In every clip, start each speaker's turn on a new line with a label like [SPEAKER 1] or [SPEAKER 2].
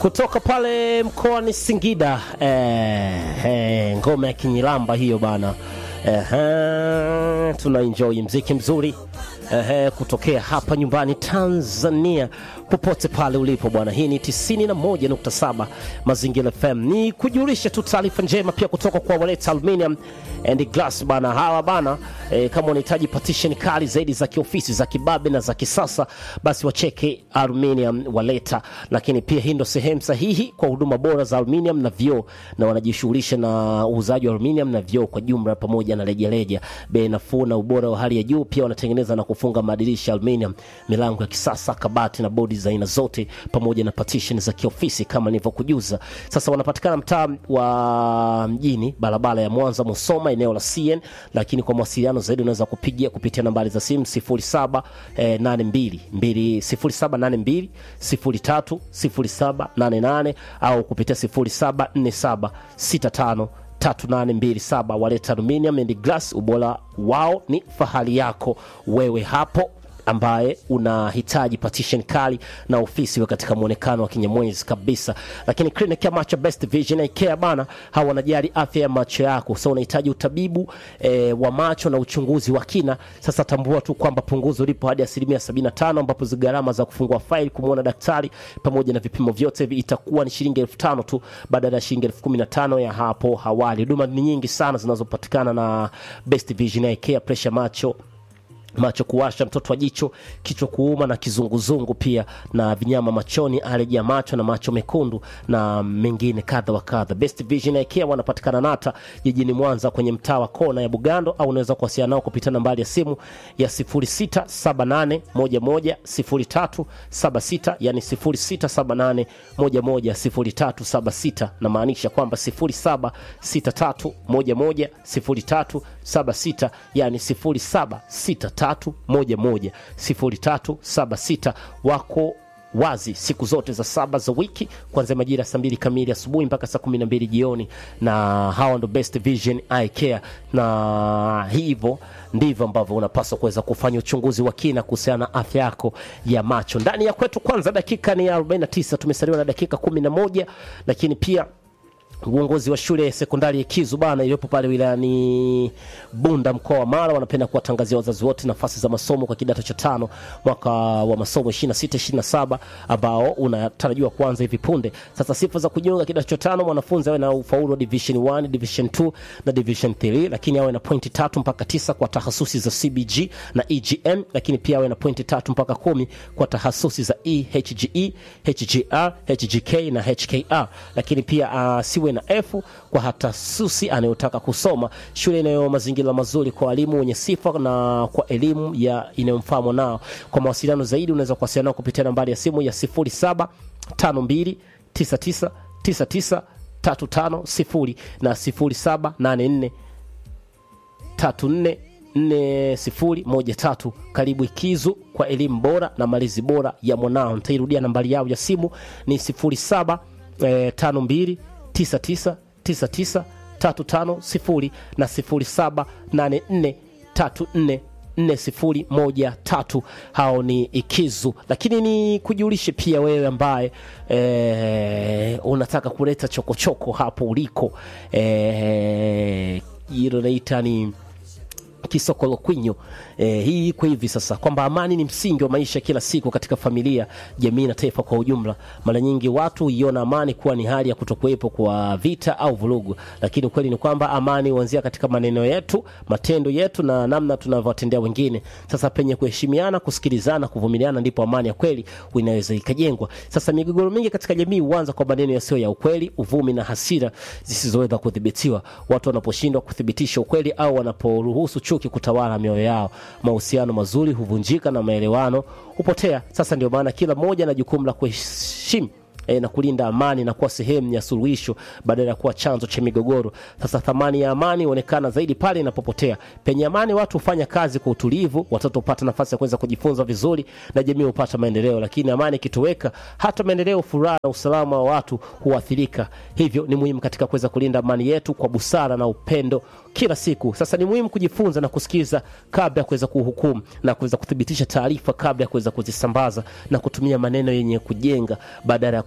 [SPEAKER 1] kutoka pale mkoani Singida eh, eh, ngoma ya Kinyilamba hiyo bana eh, eh, tuna enjoy mziki mzuri eh, kutokea hapa nyumbani Tanzania, popote pale ulipo bwana. Hii ni 91.7 Mazingira FM. Ni kujulisha tu taarifa njema pia kutoka kwa Waleta Aluminium and Glass bana, hawa bana eh, kama unahitaji partition kali zaidi za kiofisi za kibabe na za kisasa, basi wacheke Aluminium Waleta. Lakini pia hii ndo sehemu sahihi kwa huduma bora za aluminium na vioo, na wanajishughulisha na uuzaji wa aluminium na vioo kwa jumla pamoja na rejareja, bei nafuu na ubora wa hali ya juu. Pia wanatengeneza na kufunga madirisha aluminium, milango ya kisasa, kabati na bodi za aina zote, pamoja na partition za kiofisi kama nilivyokujuza. Sasa wanapatikana mtaa wa mjini, barabara ya Mwanza Musoma, eneo la CN. Lakini kwa mawasiliano zaidi unaweza kupigia kupitia nambari za simu 0782 0782 03 0788 au kupitia 0747 65 3827 Waleta Aluminium and Glass, ubora wao ni fahari yako wewe hapo ambaye unahitaji partition kali na ofisi we katika muonekano wa kinyamwezi kabisa. Lakini clinic ya macho Best Vision Eye Care bana, hawa wanajali afya ya macho yako. Sasa unahitaji utabibu e, wa macho na uchunguzi wa kina. Sasa tambua tu kwamba punguzo lipo hadi asilimia 75, ambapo gharama za kufungua faili kumwona daktari pamoja na vipimo vyote itakuwa ni shilingi elfu tano tu badala ya shilingi elfu kumi na tano ya hapo awali. Huduma ni nyingi sana zinazopatikana na Best Vision Eye Care, pressure macho macho kuwasha, mtoto wa jicho, kichwa kuuma na kizunguzungu, pia na vinyama machoni, aleji ya macho na macho mekundu na mengine kadha wa kadha. Best Vision Eye Care wanapatikana Nata jijini Mwanza kwenye mtaa wa kona ya Bugando, au unaweza kuwasiliana nao kupitia nambari ya simu ya 0678110376 yani 0678110376 na maanisha kwamba 0763110376 yani 0763110376 wako wazi siku zote za saba za wiki kuanzia majira ya saa mbili kamili asubuhi mpaka saa kumi na mbili jioni, na hawa ndo Best Vision Eye Care, na hivyo ndivyo ambavyo unapaswa kuweza kufanya uchunguzi wa kina kuhusiana na afya yako ya macho. Ndani ya kwetu kwanza, dakika ni 49, tumesaliwa na dakika 11, lakini pia uongozi wa shule ya sekondari ya Kizu bana iliyopo pale wilayani Bunda mkoa wa Mara wanapenda kuwatangazia wazazi wote nafasi za masomo kwa kidato cha tano mwaka wa masomo 26 27 ambao unatarajiwa kuanza hivi punde. Sasa sifa za kujiunga kidato cha tano, mwanafunzi awe na ufaulu wa division 1, division 2 na division 3, lakini awe na pointi tatu mpaka tisa kwa tahasusi za CBG na EGM, lakini pia awe na pointi tatu mpaka kumi kwa tahasusi za EHGE, HGR, HGK na HKR, lakini pia uh, siwe na F kwa hatasusi anayotaka kusoma shule inayo mazingira mazuri kwa walimu wenye sifa na kwa elimu ya inayomfaa mwanao. Kwa mawasiliano zaidi unaweza kuwasiliana nao kupitia nambari ya simu ya 0752999935 na 0784 34 4013. Karibu Ikizu kwa elimu bora na malezi bora ya mwanao. Nitairudia nambari yao ya simu ni 07 eh, 52 999935 na 0784344013. Hao ni Ikizu. Lakini ni kujulishe pia wewe ambaye e, unataka kuleta chokochoko hapo uliko, hilo e, naita ni Kisokolo Kwinyo. Eh, hii iko hivi sasa kwamba amani ni msingi wa maisha kila siku katika familia, jamii na taifa kwa ujumla. Mara nyingi watu huiona amani kuwa ni hali ya kutokuwepo kwa vita au vurugu, lakini ukweli ni kwamba amani huanzia katika maneno yetu, matendo yetu na namna tunavyowatendea wengine. Sasa penye kuheshimiana, kusikilizana, kuvumiliana, ndipo amani ya kweli inaweza ikajengwa. Sasa migogoro mingi katika jamii huanza kwa maneno yasiyo ya ukweli, uvumi na hasira zisizoweza kudhibitiwa. Watu wanaposhindwa kuthibitisha ukweli au wanaporuhusu chuki kutawala mioyo yao, mahusiano mazuri huvunjika na maelewano hupotea. Sasa ndio maana kila mmoja na jukumu la kuheshimu E, na kulinda amani na kuwa sehemu ya suluhisho badala ya kuwa chanzo cha migogoro. Sasa thamani ya amani huonekana zaidi pale inapopotea. Penye amani, watu hufanya kazi kwa utulivu, watoto hupata nafasi ya kuweza kujifunza vizuri na jamii hupata maendeleo. Lakini amani ikitoweka, hata maendeleo, furaha na usalama wa watu huathirika. Hivyo ni muhimu katika kuweza kulinda amani yetu kwa busara na upendo kila siku. Sasa ni muhimu kujifunza na kusikiza kabla ya kuweza kuhukumu na kuweza kuthibitisha taarifa kabla ya kuweza kuzisambaza na kutumia maneno yenye kujenga badala ya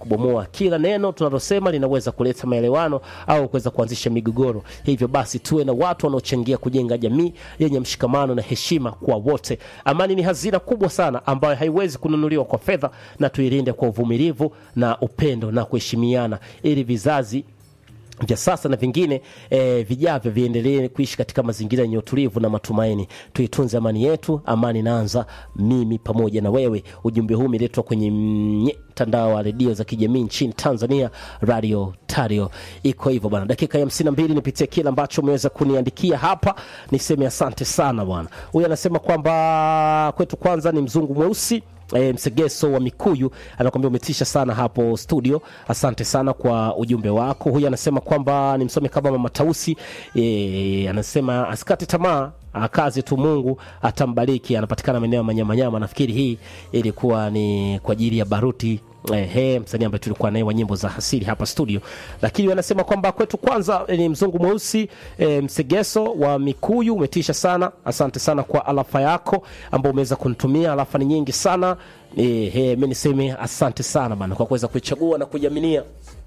[SPEAKER 1] kubomoa. Kila neno tunalosema linaweza kuleta maelewano au kuweza kuanzisha migogoro. Hivyo basi tuwe na watu wanaochangia kujenga jamii yenye mshikamano na heshima kwa wote. Amani ni hazina kubwa sana ambayo haiwezi kununuliwa kwa fedha, na tuilinde kwa uvumilivu na upendo na kuheshimiana ili vizazi vya sasa na vingine eh, vijavyo viendelee kuishi katika mazingira yenye utulivu na matumaini. Tuitunze amani yetu, amani inaanza mimi pamoja na wewe. Ujumbe huu umeletwa kwenye mtandao wa redio za kijamii nchini Tanzania, Radio Tario. Iko hivyo bwana, dakika ya hamsini na mbili nipitie kile ambacho umeweza kuniandikia hapa, niseme asante sana bwana. Huyu anasema kwamba kwetu kwanza ni mzungu mweusi E, Msegeso wa Mikuyu anakwambia umetisha sana hapo studio. Asante sana kwa ujumbe wako. Huyu anasema kwamba ni msome kama mama Tausi. E, anasema asikate tamaa kazi tu, Mungu atambariki. Anapatikana maeneo ya Manyamanyama. Nafikiri hii ilikuwa ni kwa ajili ya Baruti Ehe, msanii ambaye tulikuwa naye wa nyimbo za asili hapa studio, lakini wanasema kwamba kwetu kwanza ni mzungu mweusi e, Msegeso wa Mikuyu, umetisha sana. Asante sana kwa alafa yako ambao umeweza kunitumia. Alafa ni nyingi sana ehe, mimi niseme asante sana bana kwa kuweza kuichagua na kuiaminia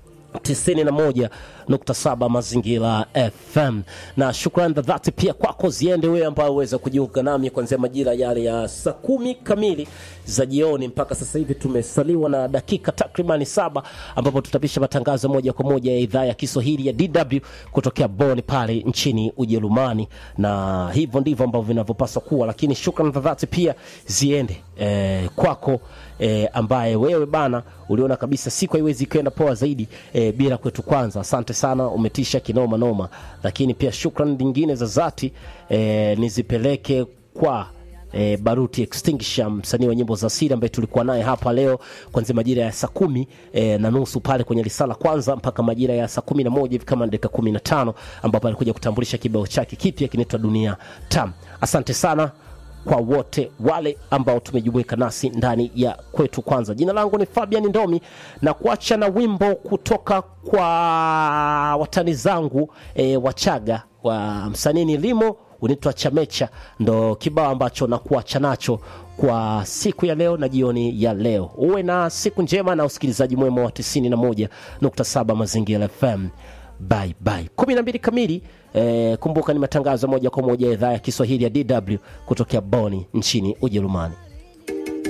[SPEAKER 1] 91.7 Mazingira FM, na shukrani za dhati pia kwako ziende wewe ambao uweza kujiunga nami kuanzia majira yale ya saa kumi kamili za jioni mpaka sasa hivi. Tumesaliwa na dakika takribani saba ambapo tutapisha matangazo moja kwa moja ya idhaa ya Kiswahili ya DW kutokea Bonn pale nchini Ujerumani, na hivyo ndivyo ambavyo vinavyopaswa kuwa, lakini shukrani za dhati pia ziende eh, kwako eh, ambaye wewe bana uliona kabisa siku haiwezi kwenda poa zaidi eh, bila kwetu kwanza. Asante sana, umetisha kinoma noma. Lakini pia shukrani nyingine za dhati eh, nizipeleke kwa E, Baruti Extinguisher msanii wa nyimbo za asili ambaye tulikuwa naye hapa leo kuanzia majira ya saa kumi e, na nusu pale kwenye risala kwanza mpaka majira ya saa kumi na moja hivi kama dakika kumi na tano ambapo alikuja kutambulisha kibao chake kipya kinaitwa Dunia Tam. Asante sana kwa wote wale ambao tumejumuika nasi ndani ya kwetu kwanza. Jina langu ni Fabian Ndomi na kuacha na wimbo kutoka kwa watani zangu e, Wachaga wa msanii ni Limo unaitwa Chamecha, ndo kibao ambacho nakuacha nacho kwa siku ya leo na jioni ya leo. Uwe na siku njema na usikilizaji mwema wa 91.7 Mazingira FM. Bye bye. 12 kamili. Eh, kumbuka ni matangazo moja kwa moja ya idhaa ya Kiswahili ya DW kutokea Boni nchini Ujerumani.